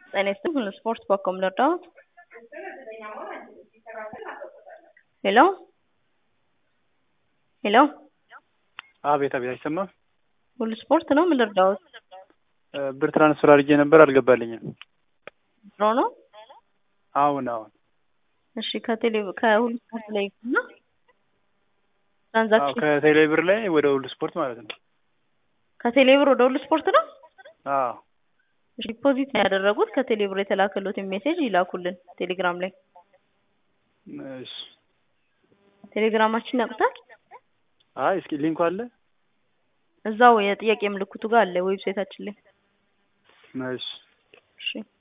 ጤና ይስጥልኝ ስፖርት በአኮም ልርዳዎት? ሄሎ ሄሎ አቤት አቤት፣ አይሰማም? ሁሉ ስፖርት ነው። ምን ልርዳዎት? ብር ትራንስፈር አድርጌ ነበር አልገባልኝም። ድሮ ነው። አሁን አሁን እሺ ከቴሌ ከሁሉ ስፖርት ላይ እና አዎ፣ ትራንዛክሽን ከቴሌ ብር ላይ ወደ ሁሉ ስፖርት ማለት ነው። ከቴሌ ብር ወደ ሁሉ ስፖርት ነው። አዎ እሺ ዲፖዚት ነው ያደረጉት። ከቴሌ ብር የተላከሉትን ሜሴጅ ይላኩልን ቴሌግራም ላይ። እሺ። ቴሌግራማችን ያውቁታል። አይ እስኪ ሊንኩ አለ። እዛው የጥያቄ ምልክቱ ጋር አለ ዌብሳይታችን ላይ። እሺ እሺ